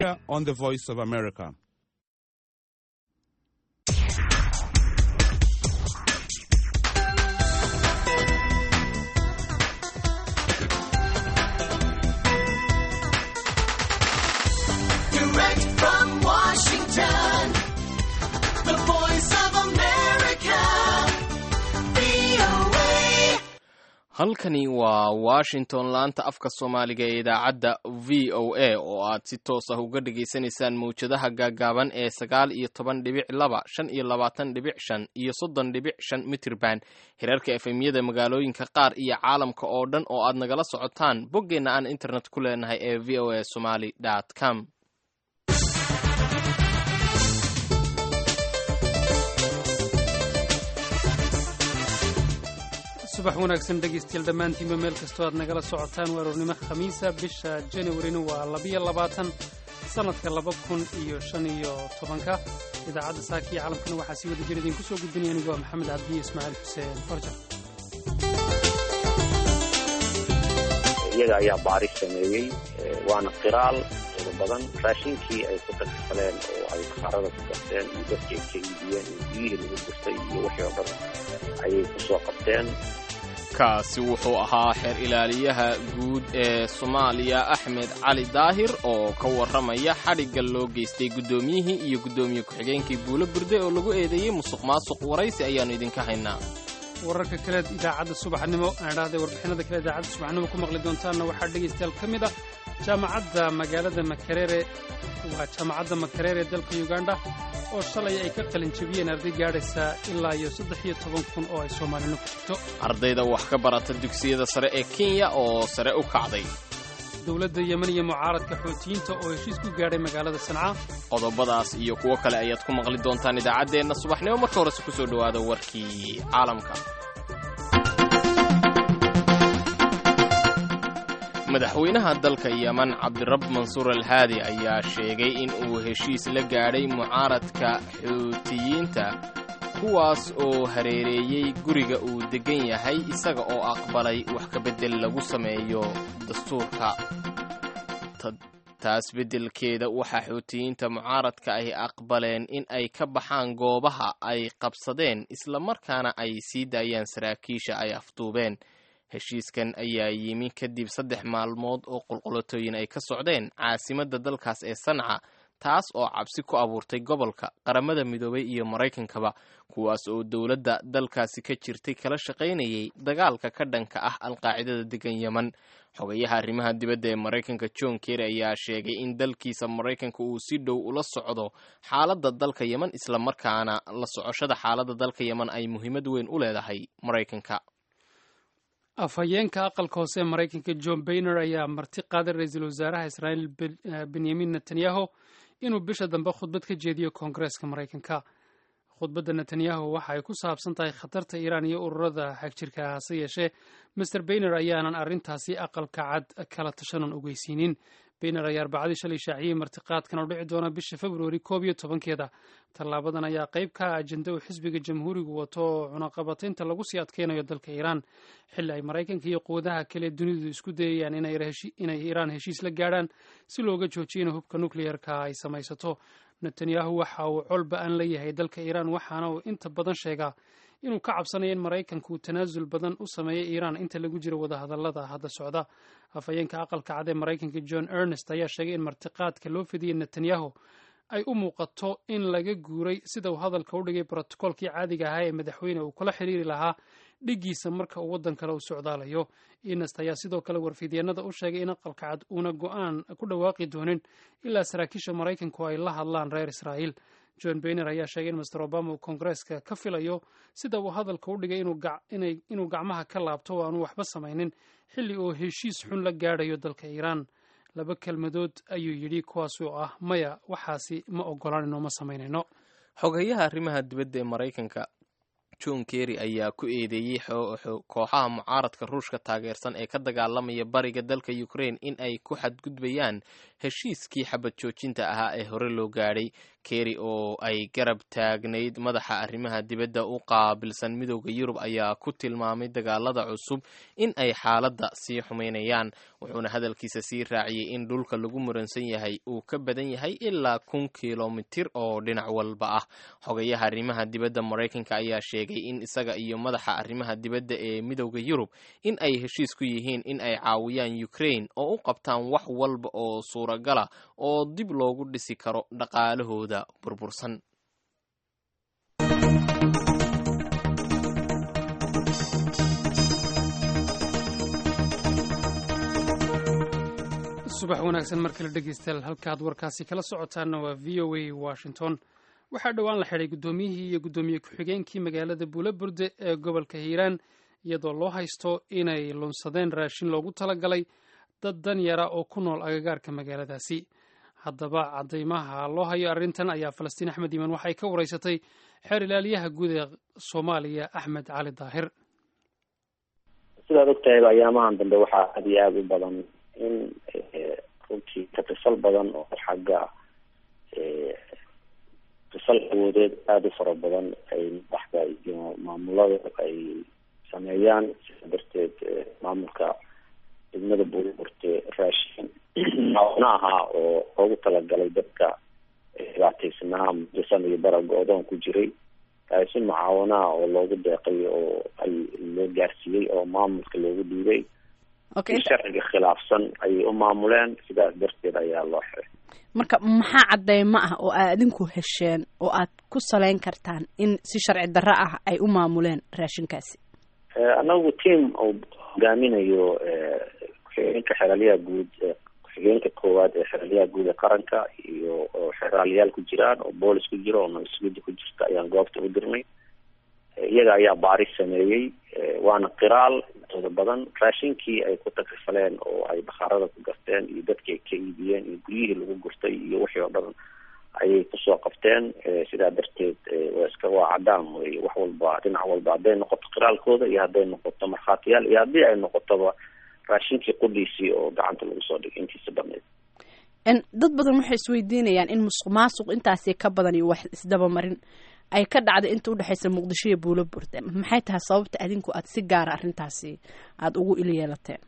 on the Voice of America. Direct from Washington, the voice of America, VOA. halkani waa washington laanta afka soomaaliga ee idaacadda v o a oo aad si toos ah uga dhagaysanaysaan mawjadaha gaagaaban ee sagaal iyo toban dhibic laba shan iyo labaatan dhibic shan iyo soddon dhibic shan mitirban hirarka efemyada magaalooyinka qaar iyo caalamka oo dhan oo aad nagala socotaan boggeenna aan internet ku leenahay ee v o a somaly com subax wanaagsan dhegaystayaal dhammaantiinba meel kastoo aad nagala socotaan waa aroornimo khamiisa bisha januarina waa labiyo labaatan sannadka laba kun iyo shan iyo tobanka idaacadda saaka iyo caalamkana waxaa sii wada jir idinku soo gudbinaya anigu waa maxamed cabdiye ismaaciil xuseen farjar iyaga ayaa baaris sameeyey waana qiraal tiro badan raashinkii ay ku tagsaleen oo ay kaarada ku gasteen iyo dadkii ay ka iibiyeen iyo biyihii lagu gurtay iyo wixii oo dhan ayay ku soo qabteen kaasi wuxuu ahaa xeer ilaaliyaha guud ee soomaaliya axmed cali daahir oo ka warramaya xadhigga loo geystay guddoomiyihii iyo guddoomiye ku-xigeenkii buulo burde oo lagu eedeeyey musuq maasuq waraysi ayaannu idinka haynaa wararka kaleed idaacadda subaxnimo aan idhahday warbixinada kale idaacadda subaxnimo ku maqli doontaanna waxaa dhegaystayaal ka mid ah jaamacadda magaalada makerere waa jaamacadda makerere ee dalka uganda oo shalay ay ka qalin jebiyeen arday gaadhaysa ilaa iyo saddex iyo toban kun oo ay soomaalino ku jirto ardayda wax ka barata dugsiyada sare ee kenya oo sare u kacday dowladda yemen iyo mucaaradka xootiyiinta oo heshiis ku gaadhay magaalada sanca qodobadaas iyo kuwo kale ayaad ku maqli doontaan idaacaddeenna subaxnimo marka horese ku soo dhowaada warkii caalamka madaxweynaha dalka yeman cabdirab mansuur alhaadi ayaa sheegay in uu heshiis la gaadhay mucaaradka xuutiyiinta kuwaas oo hareereeyey guriga uu deggan yahay isaga oo aqbalay wax ka beddel lagu sameeyo dastuurka taas beddelkeeda waxaa xuutiyiinta mucaaradka ay aqbaleen in ay ka baxaan goobaha ay qabsadeen islamarkaana ay sii daayaan saraakiisha ay afduubeen heshiiskan ayaa yimi kadib saddex maalmood oo qulqulatooyin ay ka socdeen caasimadda dalkaas ee sanca taas oo cabsi ku abuurtay gobolka qaramada midoobay iyo maraykankaba kuwaas oo dowladda dalkaasi ka jirtay kala shaqaynayay dagaalka ka dhanka ah alqaacidada degan yeman xogayaha arrimaha dibadda ee maraykanka john kerry ayaa sheegay in dalkiisa maraykanka uu si dhow ula socdo xaaladda dalka yeman islamarkaana la socoshada xaaladda dalka yeman ay muhiimad weyn u leedahay maraykanka afhayeenka aqalka hoose ee maraykanka john bayner ayaa marti qaaday ra-iisul wasaaraha israa'iil benyamin netanyahu inuu bisha dambe khudbad ka jeediyo koongareeska maraykanka khudbadda netanyahu waxa ay ku saabsan tahay khatarta iiraan iyo ururada xagjirka hase yeeshee master bayner ayaanan arrintaasi aqalka cad kala tashanan ogeysiinin bayner ayaa arbacadii shalay shaaciyey martiqaadkan oo dhici doona bisha februari koob iyo tobankeeda tallaabadan ayaa qayb ka ah ajenda uu xisbiga jamhuurigu wato oo cunaqabataynta lagu sii adkeynayo dalka iiraan xilli ay maraykanka iyo quwadaha kale dunidu isku dayayaan inay iiraan heshiis la gaadhaan si looga joojiyo in hubka nukleyerka ay samaysato netanyahu waxa uu colba aan leeyahay dalka iiraan waxaana uu inta badan sheegaa inuu ka cabsanayo in maraykanka uu tanaasul badan u sameeyo iiraan inta lagu jiro wadahadallada hadda socda afhayeenka aqalka cad ee maraykanka john ernest ayaa sheegay in martiqaadka loo fidiyey netanyahu ay u muuqato in laga guuray sida uu hadalka u dhigay brotokoolkii caadiga ahaa ee madaxweyne uu kula xiriiri lahaa dhiggiisa marka uu waddan kale u socdaalayo inest ayaa sidoo kale warfidyeenada u sheegay in aqalka cad uuna go-aan ku dhawaaqi doonin ilaa saraakiisha maraykanku ay la hadlaan reer israa'iil john bayner ayaa sheegay in master obama uu koongareeska ka filayo sida uu hadalka u dhigay inuu gacmaha ka laabto oo aanu waxba samaynin xilli uu heshiis xun la gaadhayo dalka iiraan laba kelmadood ayuu yidhi kuwaas oo ah maya waxaasi ma ogolanayno ma samaynayno xogayaha arrimaha dibadda ee maraykanka john kerry ayaa ku eedeeyey kooxaha mucaaradka ruushka taageersan ee ka dagaalamaya bariga dalka ukraine in ay ku xadgudbayaan heshiiskii xabad joojinta ahaa ee hore loo gaadhay kerry oo ay garab taagnayd madaxa arrimaha dibadda u qaabilsan midooda yurub ayaa ku tilmaamay dagaalada cusub in ay xaaladda sii xumaynayaan wuxuuna hadalkiisa sii raaciyey in dhulka lagu muransan yahay uu ka badan yahay ilaa kun kilomitir oo dhinac walba ah xogayaha arrimaha dibadda maraykanka ayaa sheegay in isaga iyo madaxa arrimaha dibadda ee midooda yurub in ay heshiis ku yihiin in ay caawiyaan ukraine oo u qabtaan wax walba oo suuragala oo dib loogu dhisi karo dhaqaalahooda burbursan subax wanaagsan mar kale dhegeystayaal halkaad warkaasi kala socotaanna waa v o a washington waxaa dhowaan la xidhay guddoomiyihii iyo guddoomiye ku-xigeenkii magaalada buulaburde ee gobolka hiiraan iyadoo loo haysto inay lunsadeen raashin loogu talagalay dad dan yara oo ku nool agagaarka magaaladaasi haddaba cadaymaha loo hayo arrintan ayaa falastiin axmed iimaan waxay ka waraysatay xeer ilaaliyaha guud ee soomaaliya axmed cali daahir sidaad ogtahay ayaamahan dambe waxaa aada iyo aada u badan in runtii katisal badan oo xagga tisal awoodeed aada u fara badan ay madaxda iyo maamulada ay sameeyaan sida darteed maamulka degmada buurburte raashin maawna ahaa oo loogu talagalay dadka dhibaataysnaa mudasan iyo baraga odoon ku jiray si mucaawanaha oo loogu deeqay oo ay loo gaarsiiyey oo maamulka loogu dhiibay si sharciga khilaafsan ayay u maamuleen sidaas darteed ayaa loo xiray marka maxaa cadeymo ah oo aad adinku hesheen oo aad ku saleyn kartaan in si sharci darro ah ay u maamuleen raashinkaasi anagu team uu hogaaminayo ku-xigeenka xeraalyaha guud ku-xigeenka koowaad ee xeraalyaha guud ee qaranka iyo xeraalayaal ku jiraan oo boolis ku jiro oo nabasgudi ku jirta ayaan goobta u dirnay iyaga ayaa baaris sameeyey waana qiraal intooda badan raashinkii ay ku takrifaleen oo ay bakhaarada ku garteen iyo dadkii ay ka iibiyeen iyo guryihii lagu gurtay iyo wixii oo dhan ayay kusoo qabteen sidaa darteed waa iska waa cadaan wey wax walba dhinac walba hadday noqoto qiraalkooda iyo hadday noqoto markhaatiyaal iyo haddii ay noqotoba raashinkii qudhiisii oo gacanta lagu soo dhigay intiisa badneyd dad badan waxay isweydiinayaan in musuq maasuq intaasi ka badan iyo wax isdabamarin ay ka dhacday inta udhexaysa muqdisho iyo buulo burde maxay tahay sababta adinku aad si gaara arrintaasi aada ugu il yeelateen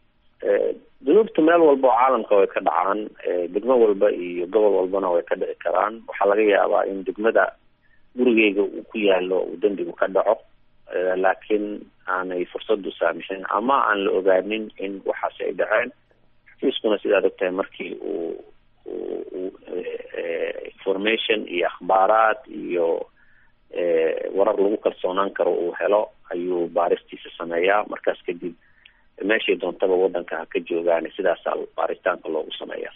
dunuubta meel walba oo caalamka way ka dhacaan degmo walba iyo gobol walbana way ka dhici karaan waxaa laga yaabaa in degmada gurigeyga uu ku yaalo uu dembigu ka dhaco laakiin aanay fursadu saamixin ama aan la ogaanin in waxaasi ay dhaceen xafiiskuna sidaad ogtahay markii uu u information iyo akhbaaraad iyo warar lagu kalsoonaan karo uu helo ayuu baaristiisa sameeyaa markaas kadib meeshay doontaba wadanka ha ka joogaan sidaasaa baaritaanka loogu sameeyaa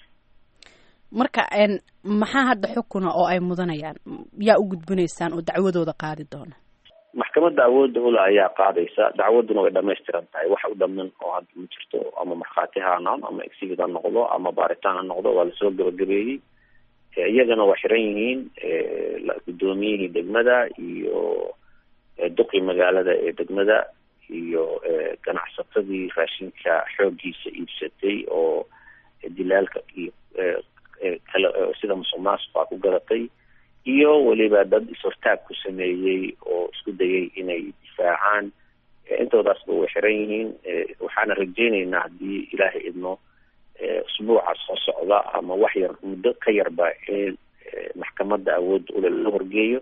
marka maxaa hadda xukuna oo ay mudanayaan yaa u gudbinaysaan oo dacwadooda qaadi doona maxkamadda awoodda ule ayaa qaadaysa dacwaduna way dhamaystiran tahay wax u dhaman oo hadda ma jirto ama markhaati ha noqdo ama exhibit ha noqdo ama baaritaan ha noqdo waa lasoo gabagabeeyey iyagana waa xiran yihiin guddoomiyihii degmada iyo duqii magaalada ee degmada iyo ganacsatadii raashinka xooggiisa iibsatay oo dilaalka iyo kale sida musuq maasuqa ku gadatay iyo weliba dad is-hortaag ku sameeyey oo isku dayay inay difaacaan intoodaasba way xiran yihiin waxaana rajeyneynaa haddii ilaahay idmo usbuuca soo socda ama wax yar muddo ka yarba in maxkamadda awoodda ule la horgeeyo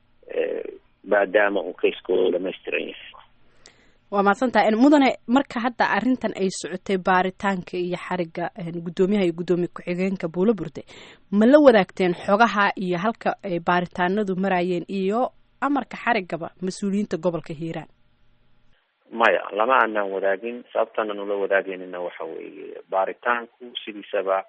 maadaama uu kayskooda dhamaystiran yahay waa mahadsantaha mudane marka hadda arrintan ay socotay baaritaanka iyo xariga guddoomiyaha iyo guddoomiye ku-xigeenka buulo burde ma la wadaagteen xogaha iyo halka ay baaritaanadu marayeen iyo amarka xarigaba mas-uuliyiinta gobolka hiiraan maya lama aanaan wadaagin sababtaan aan ula wadaagaynina waxa weeye baaritaanku sidiisaba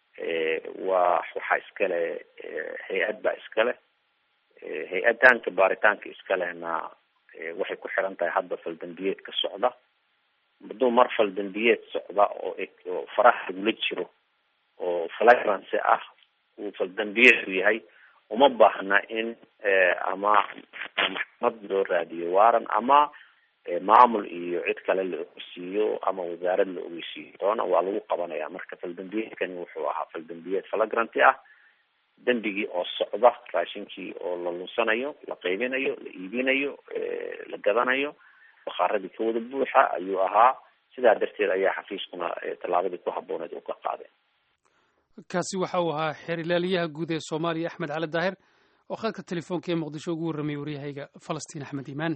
waa waxaa iskale hay-ad baa iskale hay-adaanka baaritaanka iskalehna waxay ku xiran tahay hadda faldambiyeed ka socda hadduu mar faldambiyeed socda oo oo faraha lagula jiro oo flagrance ah uu faldambiyeedu yahay uma baahna in ama maxkamad loo raadiyo waaran ama maamul iyo cid kale la ogeysiiyo ama wasaarad la ogeysiiyo doona waa lagu qabanaya marka faldambiyeedkani wuxuu ahaa faldambiyeed falagranti ah dembigii oo socda raashinkii oo la lunsanayo la qaybinayo la iibinayo la gadanayo bakaaradii ka wada buuxa ayuu ahaa sidaa darteed ayaa xafiiskuna tallaabadii ku habooneed u ka qaadeen kaasi waxa uu ahaa xeer ilaaliyaha guud ee soomaaliya axmed cali daahir oo khadka telefoonka ee muqdisho ugu warramay waryahayga falastiin axmed iimaan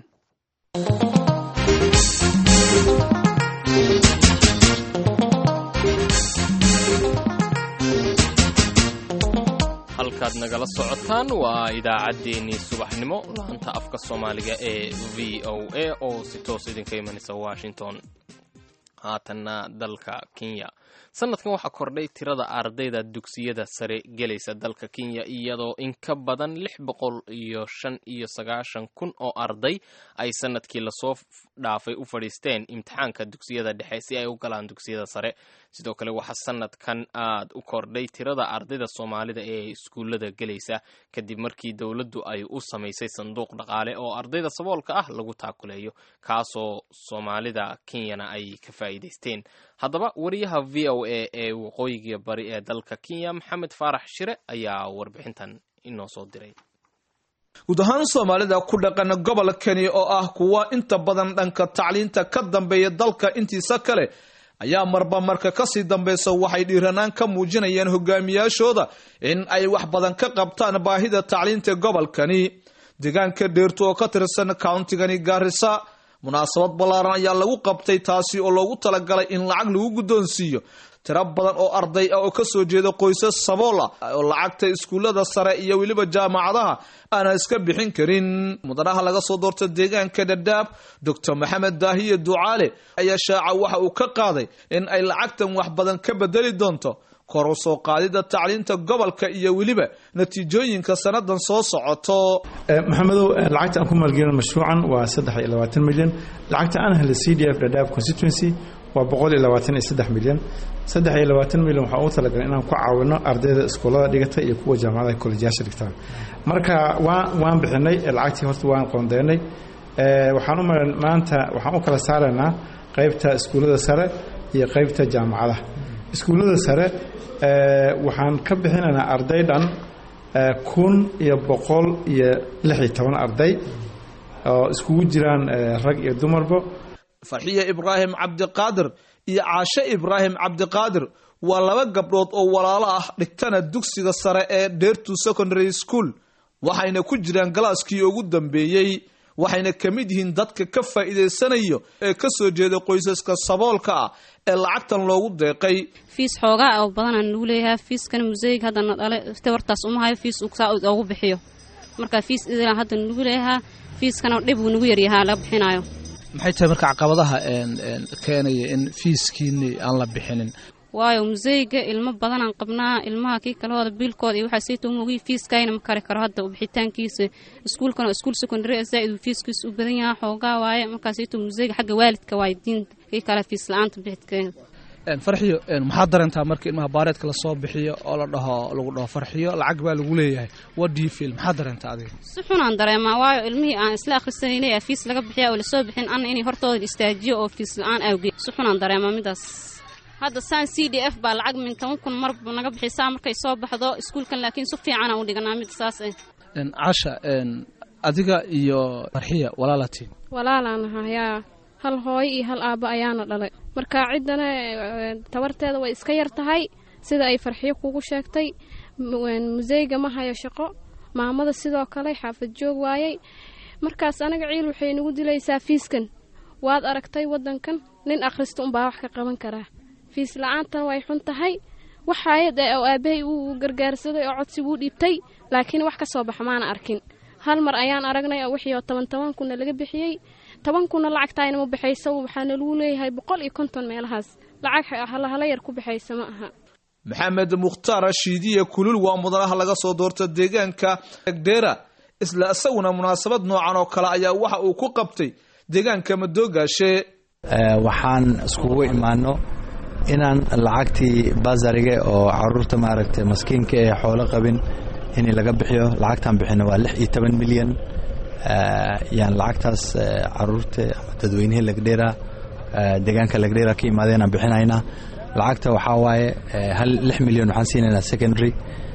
halkaad nagala socotaan waa idaacaddeenii subaxnimo laanta afka soomaaliga ee v o a oo si toos idinka imanaysa washington haatanna dalka kenya sanadkan waxaa kordhay tirada ardayda dugsiyada sare gelaysa dalka kenya iyadoo in ka badan lix boqol iyo shan iyo sagaashan kun oo arday ay sanadkii lasoo dhaafay u fadhiisteen imtixaanka dugsiyada dhexe si ay u galaan dugsiyada sare sidoo kale waxaa sanadkan aad u kordhay tirada ardayda soomaalida ee iskuullada gelaysa kadib markii dowladdu ay u samaysay sanduuq dhaqaale oo ardayda saboolka ah lagu taakuleeyo kaasoo soomaalida kenyana ay ka faa'iidaysteen haddaba wariyaha v o a ee waqooyiga bari ee dalka kenya maxamed faarax shire ayaa warbixintan inoo soo diray guud ahaan soomaalida ku dhaqan gobolkani oo ah kuwa inta badan dhanka tacliinta ka dambeeya dalka intiisa kale ayaa marba marka kasii dambeysa waxay dhiiranaan ka muujinayeen hogaamiyaashooda in ay wax badan ka qabtaan baahida tacliinta gobolkani deegaanka dheertu oo ka tirsan countigani gaarisa munaasabad ballaaran ayaa lagu qabtay taasi oo loogu talagalay in lacag lagu guddoonsiiyo tiro badan oo arday ah oo kasoo jeeda qoysas saboola oo lacagta iskuullada sare iyo weliba jaamacadaha aanan iska bixin karin mudanaha laga soo doorta deegaanka dhadhaab doctor maxamed daahiye ducaale ayaa shaaca waxa uu ka qaaday in ay lacagtan wax badan ka bedeli doonto kor u soo qaadida tacliinta gobolka iyo weliba natiijooyinka sanadan soo socoto maxamedow lacagta aan ku maalgelin mashruucan waa saddex iyo labaatan milyan lacagta aan helay c d f dhadhaab constituency waa boqol iyo labaatan iyo saddex milyan saddex iyo labaatan milyan waxaan ugu talagalay inaan ku caawino ardayda iskuullada dhigata iyo kuwa jaamacadaha kolejyaasha dhigtaan marka waan waan bixinay lacagtii horta waan qoondeynay waxaan u maran maanta waxaan u kala saaraynaa qaybta iskuullada sare iyo qaybta jaamacadaha iskuullada sare waxaan ka bixinaynaa arday dhan kun iyo boqol iyo lix iyo toban arday oo iskugu jiraan rag iyo dumarba farxiye ibraahim cabdiqaadir iyo caashe ibraahim cabdiqaadir waa laba gabdhood oo walaalo ah dhigtana dugsiga sare ee dheertu secondary school waxayna ku jiraan galaaskii ugu dambeeyey waxayna ka mid yihiin dadka ka faa'iidaysanayo ee ka soo jeeda qoysaska saboolka ah ee lacagtan loogu deeqay fiis xoogaa oo badanaan nagu leeyahay fiiskana museyga haddana dhale tabartaas uma hayo fiis saa oogu bixiyo marka fiis idilan hadda nagu leeyahaa fiiskana dhib uu nagu yaryahaa laga bixinayo maxay tahay marka caqabadaha keenaya in fiiskiini aan la bixinin waayo museyga ilmo badanaan qabnaa ilmaha kii kalehooda biilkooda iyo waxaa sayta umogii fiiskayna ma kari karo hadda bixitaankiisa iskuulkan oo iskuul secondary zaaid uu fiiskiisa u badan yahaa xoogaa waaye markaa sayta museyga xagga waalidka waaye diinta kii kale fiis la-aanta bixidkeeda farxiyo maxaad dareentaa marka ilmaha baareedka lasoo bixiyo oo la dhaho lagu dhaho farxiyo lacag baa lagu leeyahay wadfil maxaad dareentaa adiga si xunaan dareemaa waayo ilmihii aan isla akhrisanayna fiis laga bixiya oo lasoo bixin anna inay hortooda istaajiyo oo fiis la-aan awgeed si xunaan dareemaa midaas hadda saan c d f baa lacag min toban kun marba naga bixisaa markay soo baxdo iskuulkan laakiin si fiicana u dhiganaa mid saas ah casha adiga iyo farxiya walaalati walaalaan ahayaa hal hooyo iyo hal aabbo ayaana dhalay marka ciddana tabarteeda way iska yar tahay sida ay farxiyo kugu sheegtay museyga ma hayo shaqo maamada sidoo kale xaafad joog waayey markaas anaga ciil waxay nagu dilaysaa fiiskan waad aragtay waddankan nin akhrista unbaa wax ka qaban karaa fiis la-aantan way xun tahay waxaayad oo aabbahay uu gargaarsaday oo codsi wuu dhiibtay laakiin wax ka soo baxa maana arkin hal mar ayaan aragnay oo wixii oo toban toban kunna laga bixiyey toban kunna lacagtaayna ma baxayso waxaana lagu leeyahay boqol iyo konton meelahaas lacag halahala yar ku baxaysa ma aha maxamed mukhtaar shiidiye kulul waa mudanaha laga soo doorta deegaanka egdheera isla isaguna munaasabad noocan oo kale ayaa waxa uu ku qabtay deegaanka madoogaashe waxaan iskugu imaano inaan lacagtii basariga oo caruurta maaragtay maskiinka ee xoolo qabin in laga bixiyo lacagtaan bixino waa lix iyo toban milyan yaan lacagtaas caruurta dadweynihii lagdheera deegaanka lagdheera ka imaadeen aan bixinaynaa lacagta waxaa waaye hal lix milyan waxaan siinaynaa secondary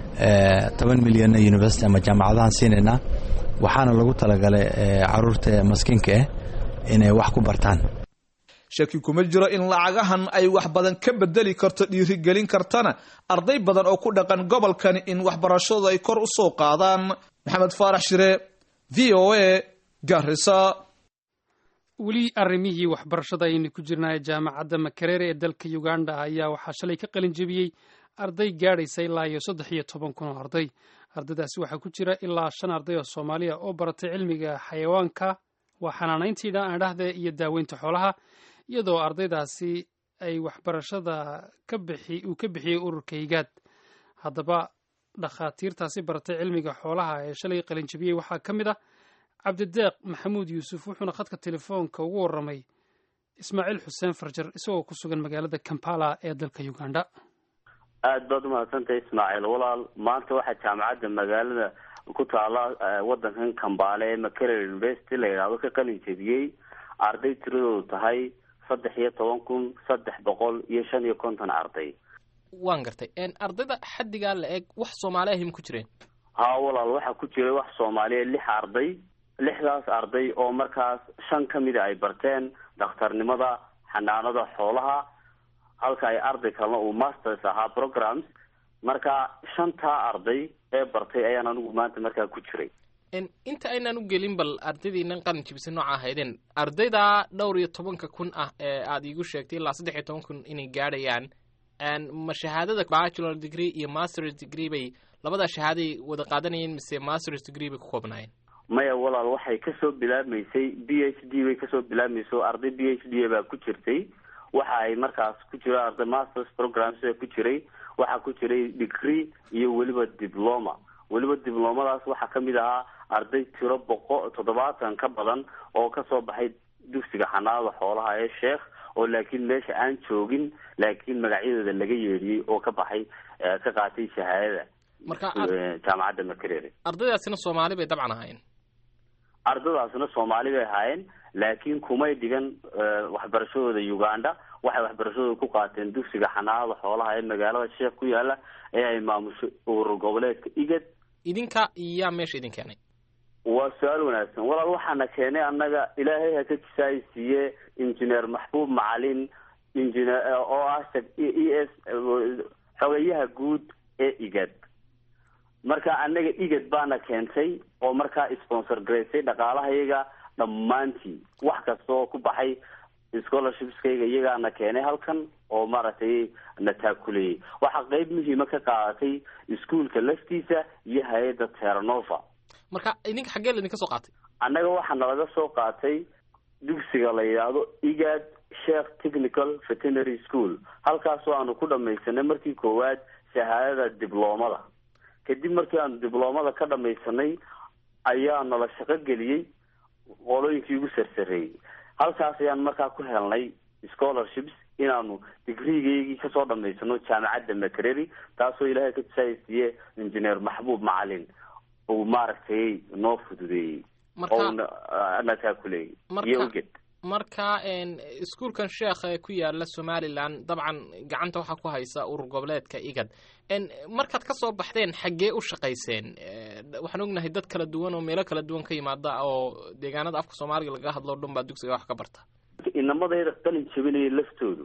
toban milyanna university ama jaamacadahaan siinaynaa waxaana lagu talagalay caruurta maskiinka ah inay wax ku bartaan shaki kuma jiro in lacagahan ay wax badan ka bedeli karto dhiirigelin kartana arday badan oo ku dhaqan gobolkani in waxbarashadu ay kor u soo qaadaan maxamed faarax shire v o a garisa weli arrimihii waxbarashada ayaynu ku jirnaa jaamacadda makerere ee dalka uganda ayaa waxaa shalay ka qalin jebiyey arday gaadhaysa ilaa iyo saddex iyo toban kun oo arday ardaydaasi waxaa ku jira ilaa shan arday oo soomaaliya oo baratay cilmiga xayawaanka waa xanaanayntii dhahdee iyo daaweynta xoolaha iyadoo ardaydaasi ay waxbarashada ka bixi uu ka bixiyey ururka higaad haddaba dhakhaatiirtaasi baratay cilmiga xoolaha ee shalay qalinjabiyey waxaa ka mid ah cabdideeq maxamuud yuusuf wuxuuna khadka telefoonka ugu warramay ismaaciil xuseen farjar isagoo ku sugan magaalada kampala ee dalka uganda aada baad umahadsantahay ismaaciil walaal maanta waxaa jaamacadda magaalada ku taala wadankan kambaale ee makerel university la yidhaahdo ka qalin jebiyey arday tiradoodu tahay saddex iyo toban kun saddex boqol iyo shan iyo konton arday waan gartay ardayda xaddigaa la eg wax soomaali ahim ku jireen ha walaal waxaa ku jiray wax soomaaliya lix arday lixdaas arday oo markaas shan ka mida ay barteen dhakhtarnimada xanaanada xoolaha halka ay arday kalena uu masters ahaa programs marka shantaa arday ee bartay ayaan anigu maanta markaa ku jiray inta aynaan u gelin bal ardaydiinan qalin jibisa nooca ahaydeen ardayda dhowr iyo tobanka kun ah ee aad iigu sheegtay ilaa saddex iyo toban kun inay gaadhayaan ma shahaadada bachelor degree iyo masters degree bay labadaa shahaaday wada qaadanayeen mise masters degree bay ku koobnaayeen maya walaal waxay kasoo bilaabmaysay b h d bay kasoo bilaabmayso arday b h d baa ku jirtay waxa ay markaas ku jira arday masters programs baa ku jiray waxaa ku jiray degree iyo weliba diploma weliba diblomadaas waxaa kamid ahaa arday tiro boqo toddobaatan ka badan oo kasoo baxay dugsiga xanaanada xoolaha ee sheekh oo laakiin meesha aan joogin laakiin magacyadooda laga yeedhiyey oo ka baxay ka qaatay shahaadada marka jaamacadda makerere ardaydaasina soomaali bay dabcan ahaayeen ardadaasna soomaali bay ahaayeen laakiin kumay dhigan waxbarashadooda uganda waxay waxbarashadooda ku qaateen dugsiga xanaanada xoolaha ee magaalada sheekh ku yaala ee ay maamusho urur goboleedka igad idinka yaa meesha idin keenay waa su-aal wanaagsan walaal waxaana keenay annaga ilaahay haka jisaay siiye injineer maxbuub macalin injineer oo ah e s xogeyaha guud ee igad marka annaga igad baana keentay oo markaa sponsor garaysay dhaqaalahayaga dhammaantii wax kasta oo ku baxay scholarshipskayga iyagaana keenay halkan oo maaragtay na taakuleeyey waxaa qeyb muhiima ka qaadatay iskuolka laftiisa iyo hay-adda teranova marka idinka xaggee la idinka soo qaatay annaga waxaa nalaga soo qaatay dugsiga la yidhaahdo igad sheekh technical veterinary school halkaasoo aanu ku dhamaysanay markii koowaad shahaadada dibloomada kadib markii aanu dibloomada ka dhamaysanay ayaa nala shaqo geliyey qolooyinkii ugu sarsareeyey halkaas ayaan markaa ku helnay scholarships inaanu digrigaygii kasoo dhamaysano jaamacadda makereri taasoo ilaahay ka tusaaysiiye injineer maxbuub macalin uu maaragtay noo fududeeyey oo na taakuleeyey iyo uged marka iskuolkan sheekh ee ku yaala somalilan dabcan gacanta waxaa ku haysa urur goboleedka igad markaad ka soo baxdeen xaggee u shaqayseen waxaan ognahay dad kala duwan oo meelo kala duwan ka yimaada oo deegaanada afka soomaaliga laga hadlo o dhan baa dugsiga wax ka barta inamadayda qalin jabinaya laftoodu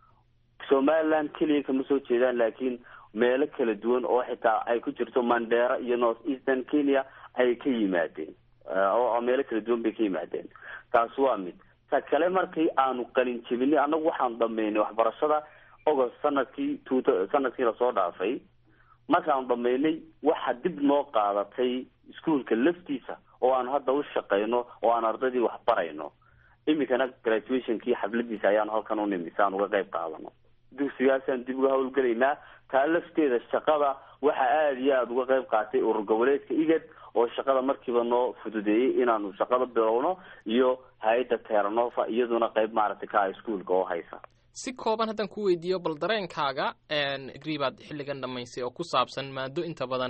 somaliland keliya kama soo jeedaan laakiin meelo kala duwan oo xitaa ay ku jirto mandera iyo north eastern kenya ay ka yimaadeen oo meelo kala duwan bay ka yimaadeen taas waa mid ta kale markii aanu qalin jebinay annagu waxaanu dhameynay waxbarashada ogost sanadkii t sanadkii lasoo dhaafay markaanu dhameynay waxa dib noo qaadatay iskuolka laftiisa oo aanu hadda u shaqeyno oo aan ardaydii wax barayno iminkana graduationkii xafladiisa ayaanu halkan u nimi si aan uga qayb qaadano dugsigaasaan dib uga hawlgelaynaa taa lafteeda shaqada waxa aada iyo aada uga qayb qaatay urur goboleedka igad oo shaqada markiiba noo fududeeyey inaanu shaqada bilowno iyo hay-adda teranova iyaduna qayb maaragtay ka ah iskuolka oo haysa si kooban haddaan ku weydiiyo bal dareenkaaga digrii baad xilligan dhamaysay oo ku saabsan maado inta badan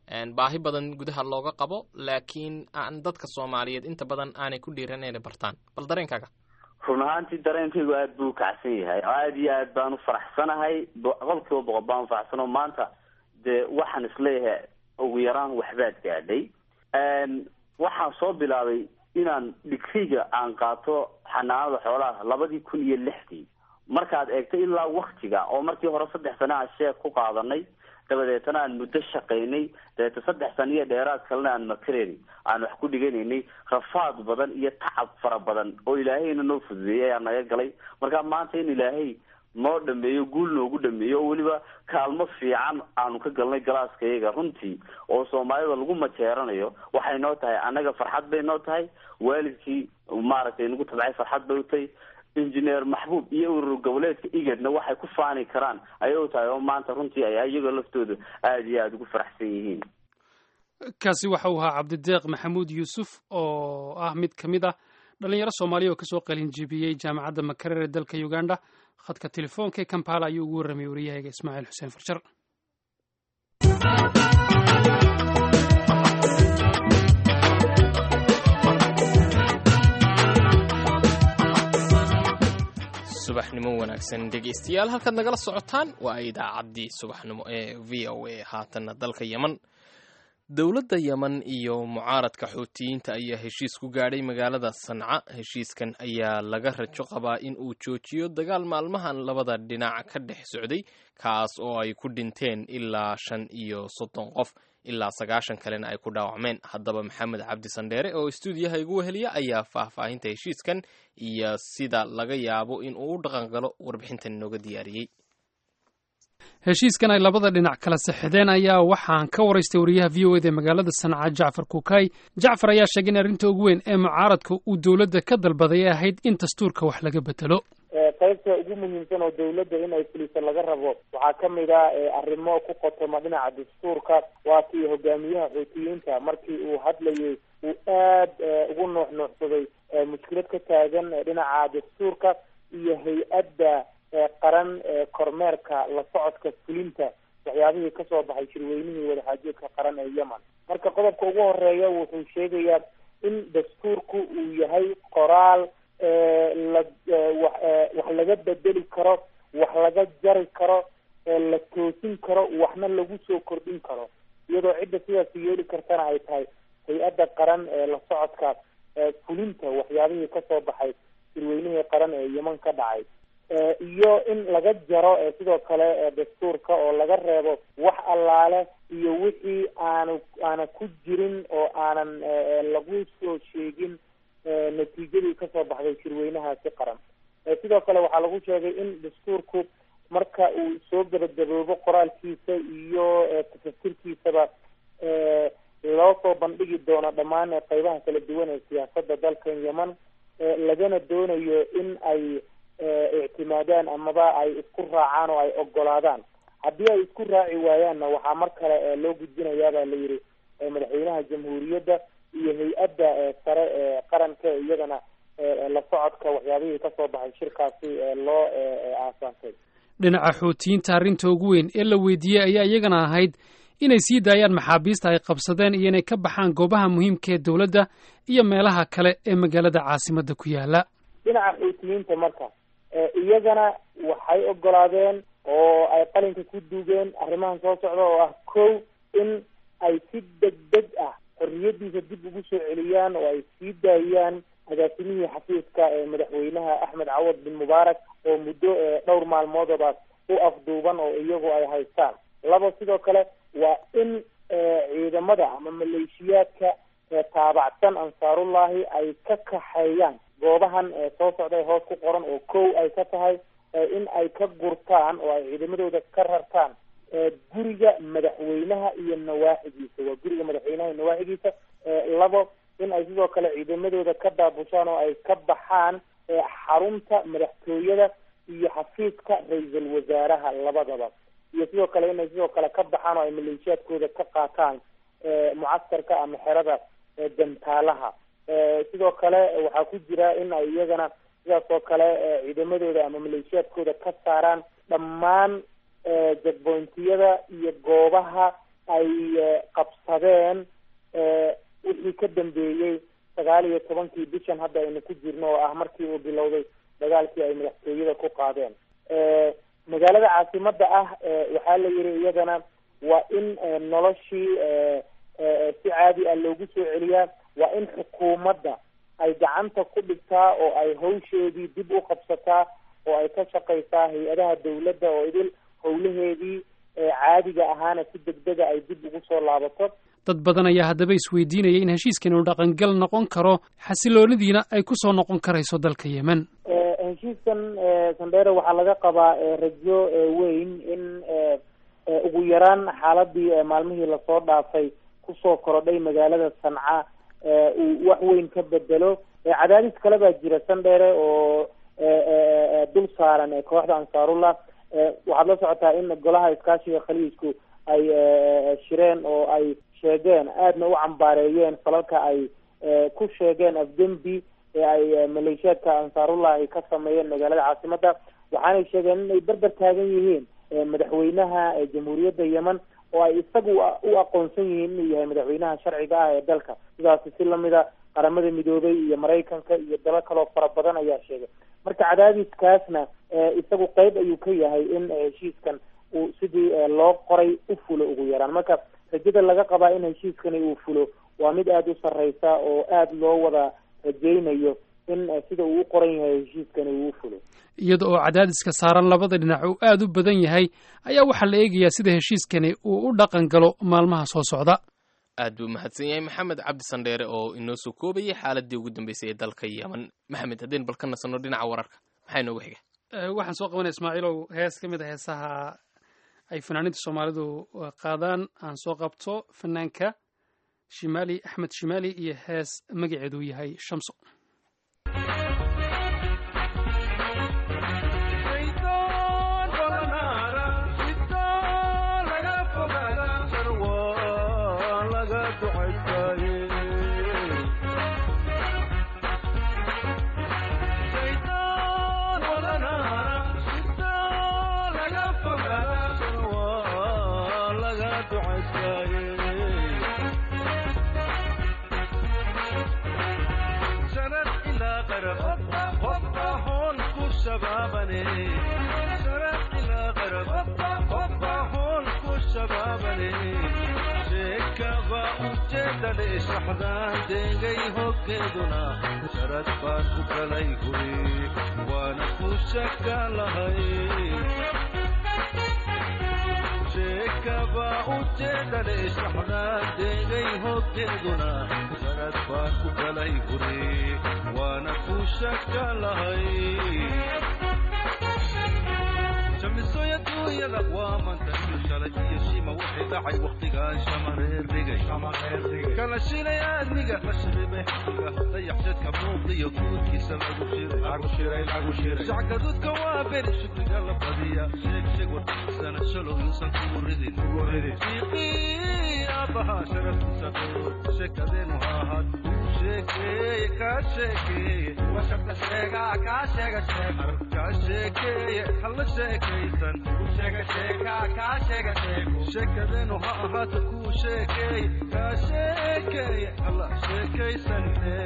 baahi badan gudaha looga qabo laakiin aan dadka soomaaliyeed inta badan aanay ku dhiiran inay bartaan bal dareenkaaga run ahaantii dareenkaygu aada buu ukacsan yahay aada iyo aad baan ufaraxsanahay boqol kiiba boqol baan ufaraxsanoo maanta dee waxaan isleeyahay ugu yaraan waxbaad gaadhay waxaan soo bilaabay inaan digriga aan qaato xanaanada xoolaha labadii kun iyo lixdii markaad eegto ilaa waktiga oo markii hore saddex sane aan sheek ku qaadanay dabadeetana aan muddo shaqaynay dabeeta saddex sano iyo dheeraad kalena aan makareni aan wax ku dhiganaynay rafaad badan iyo tacab fara badan oo ilaahayna noo fududeeyay ayaa naga galay marka maanta in ilaahay noo dhameeyo guul noogu dhameeyo oo weliba kaalmo fiican aanu ka galnay galaaska iyaga runtii oo soomaalida lagu majeeranayo waxay noo tahay annaga farxad bay noo tahay waalidkii maaragtay nagu tabcay farxad bay u tahay injineer maxbuub iyo urur goboleedka igadna waxay ku faani karaan ayay u tahay oo maanta runtii ay iyagoo laftooda aada iyo aada ugu faraxsan yihiin kaasi waxa uu ahaa cabdideeq maxamuud yuusuf oo ah mid ka mid ah dhalinyaro soomaaliya oo kasoo qalinjibiyey jaamacadda makarere dalka uganda khadka telefoonka ee kampala ayuu ugu warramay wariyahayga ismaaciil xuseen farjar subaxnimo wanaagsan dhegeystayaal halkaad nagala socotaan waa idaacaddii subaxnimo ee v o a haatanna dalka yeman dowladda yeman iyo mucaaradka xuutiyiinta ayaa heshiis ku gaadhay magaalada sanca heshiiskan ayaa laga rajo qabaa in uu joojiyo dagaal maalmahan labada dhinac ka dhex socday kaas oo ay ku dhinteen ilaa shan iyo soddon qof ilaa sagaashan kalena ay ku dhaawacmeen haddaba maxamed cabdi sandheere oo istuudiyaha igu weheliya ayaa faahfaahinta heshiiskan iyo sida laga yaabo in uu u dhaqan galo warbixintan inooga diyaariyey heshiiskan ay labada dhinac kala saxideen ayaa waxaan ka waraystay wariyaha v o eda ee magaalada sanca jacfar kuukay jacfar ayaa sheegay in arrinta ugu weyn ee mucaaradka uu dowladda ka dalbaday ay ahayd in dastuurka wax laga bedelo qaybta ugu muhiimsan oo dawladda in ay fuliso laga rabo waxaa ka mid ah arrimo ku qotoma dhinaca dastuurka waa kii hogaamiyaha xuutiyiinta markii uu hadlayay uu aad ugu nuux nuuxsaday mushkilad ka taagan dhinaca dastuurka iyo hay-adda qaran kormeerka la socodka fulinta waxyaabihii kasoo baxay shirweynihii wadaxaajoodka qaran ee yemen marka qodobka ugu horeeya wuxuu sheegayaa in dastuurku uu yahay qoraal la wax wax laga bedeli karo wax laga jari karo la toosin karo waxna lagu soo kordhin karo iyadoo cidda sidaas yeeli kartana ay tahay hay-adda qaran ee la socodka fulinta waxyaabihii kasoo baxay shirweynihii qaran ee yeman ka dhacay iyo in laga jaro sidoo kale dastuurka oo laga reebo wax allaale iyo wixii aanu aana ku jirin oo aanan lagu soo sheegin natiijadii kasoo baxday shirweynahaasi qaran sidoo kale waxaa lagu sheegay in dastuurku marka uu soo gabagaboobo qoraalkiisa iyo tafasirkiisaba loo soo bandhigi doono dhammaan qeybaha kala duwan ee siyaasadda dalkan yemen lagana doonayo in ay ictimaadaan amaba ay isku raacaan oo ay ogolaadaan haddii ay isku raaci waayaanna waxaa mar kale loo gudbinayaabaa la yidhi madaxweynaha jamhuuriyadda iyo hay-adda sare ee qaranka iyadana la socodka waxyaabihii kasoo baxay shirkaasi loo aasaasay dhinaca xuutiyiinta arrinta ugu weyn ee la weydiiyey ayaa iyagana ahayd inay sii daayaan maxaabiista ay qabsadeen iyo inay ka baxaan goobaha muhiimka ee dowladda iyo meelaha kale ee magaalada caasimadda ku yaala dhinaca xuutiyiinta marka iyagana waxay ogolaadeen oo ay qalinka ku duugeen arrimahan soo socda oo ah kow in ay si deg deg ah xorriyadiisa dib ugu soo celiyaan oo ay sii daayaan agaasimihii xafiiska ee madaxweynaha axmed cawad bin mubaarak oo muddo dhowr maalmoodaba u afduuban oo iyagu ay haystaan laba sidoo kale waa in ciidamada ama maleeshiyaadka taabacsan ansaarullahi ay ka kaxeeyaan goobahan soo socda ee hoos ku qoran oo kow ay ka tahay in ay ka gurtaan oo ay ciidamadooda ka rartaan guriga madaxweynaha iyo nawaaxigiisa waa guriga madaxweynaha iyo nawaaxigiisa labo in ay sidoo kale ciidamadooda ka daabushaan oo ay ka baxaan xarunta madaxtooyada iyo xafiiska ra-iisul wasaaraha labadaba iyo sidoo kale inay sidoo kale ka baxaan oo ay maleeshiyaadkooda ka qaataan mucaskarka ama xerada dantaalaha sidoo kale waxaa ku jira in ay iyagana sidaas oo kale ciidamadooda ama maleeshiyaadkooda ka saaraan dhammaan jagbointiyada iyo goobaha ay qabsadeen wixii ka dambeeyey sagaal iyo tobankii bishan hadda aynu ku jirno oo ah markii uu bilowday dagaalkii ay madaxtooyada ku qaadeen magaalada caasimada ah waxaa la yihi iyadana waa in noloshii si caadi ah loogu soo celiyaa waa in xukuumadda ay gacanta ku dhigtaa oo ay hawsheedii dib u qabsataa oo ay ka shaqaysaa hay-adaha dawladda oo idil howlaheedii caadiga ahaana si degdega ay dib ugu soo laabato dad badan ayaa haddaba isweydiinaya in heshiiskan uu dhaqangal noqon karo xasiloonidiina ay ku soo noqon karayso dalka yemen heshiiskan sandere waxaa laga qabaa rajo weyn in ugu yaraan xaaladii maalmihii lasoo dhaafay kusoo korodhay magaalada sanca uu wax weyn ka bedelo cadaadis kale baa jira sandere oo dul saaran kooxda ansaarullah waxaad la socotaa in golaha iskaashiga khaliijku ay shireen oo ay sheegeen aadna u cambaareeyeen falalka ay ku sheegeen afdembi ee ay maleeshiyaadka ansaarullah ay ka sameeyeen magaalada caasimada waxaanay sheegeen inay berber taagan yihiin madaxweynaha jamhuuriyadda yemen oo ay isagu u aqoonsan yihiin inuu yahay madaxweynaha sharciga ah ee dalka sidaasi si lamida qaramada midoobay iyo maraykanka iyo dalo kaloo fara badan ayaa sheegay marka cadaadiskaasna isagu qeyb ayuu ka yahay in heshiiskan uu sidii loo qoray u fulo ugu yaraan marka rajada laga qabaa in heshiiskani uu fulo waa mid aada u sarreysa oo aada loo wada rajaynayo in sida uu u qoran yahay heshiiskani uu u fulo iyada oo cadaadiska saaran labada dhinac uu aada u badan yahay ayaa waxaa la eegayaa sida heshiiskani uu u dhaqan galo maalmaha soo socda aad buu mahadsan yahay maxamed cabdi sandheere oo inoo soo koobayay xaaladii ugu dambeysay ee dalka yemen maxamed haddeen bal ka nasanno dhinaca wararka maxaa inoogu xiga waxaan soo qabanaya ismaaciilow hees ka mid a heesaha ay fanaaniinta soomaalidu qaadaan aan soo qabto fanaanka shimaali axmed shimaali iyo hees magaceedu yahay shamso saxdaan deegay hoggeeduna sharad baan ku kalay guri waana ku shaka lahay sheekaba ujeedale saxdaan deegay hoggeeduna sharad baan ku kalay guri waana ku shaka lahay shamisoy adduunyada waa mantashu shalay iyo shima waxay dhacay wakhtigaan shamareer dhigay kala shilay aadmiga la shiribe xiga dayaxshadka muuqdiyo guudkiisa lagu shirayshacgadudka waa beri shukriga la badiya sheeg sheeg warkiisana shalow yuusan kugu ridin fiiqii aabbahaa sharaftiisa dhoor sheekadeenu ha ahaad sheekeeye kaa sheekeeye washabka sheegaa kaa sheega sheeg kaa sheekeeye halla sheekaysan sheega sheekaa kaa sheega sheego sheekadeenu ha ahaato kuu sheekeeye kaa sheekeeye halla sheekaysanne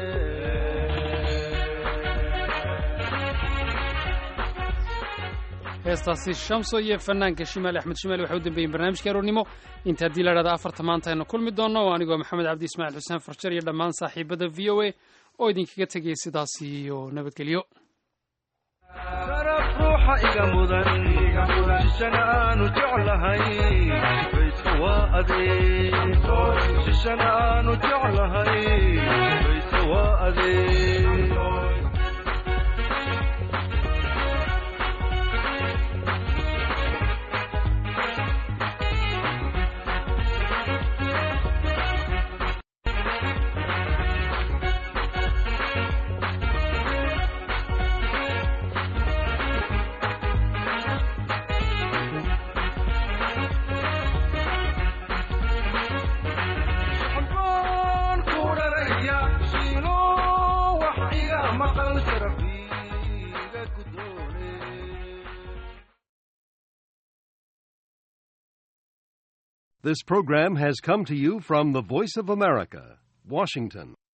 heestaasi shamso iyo fanaanka shimaali axmed shimaali waxay u dambeeyeen barnaamijka aroornimo inta haddii la dhahda afarta maanta aynu kulmi doonno oo anigoo maxamed cabdi ismaaciil xuseen farjar iyo dhammaan saaxiibada v o a oo idinkaga tegaya sidaas iyo nabadgelyo sharaf ruuxa iga mudan shishana aanu jeclahay bayska waa adeeg shishana aanu jeclahay bayska waa adeeg This program has come to you from the Voice of America, Washington.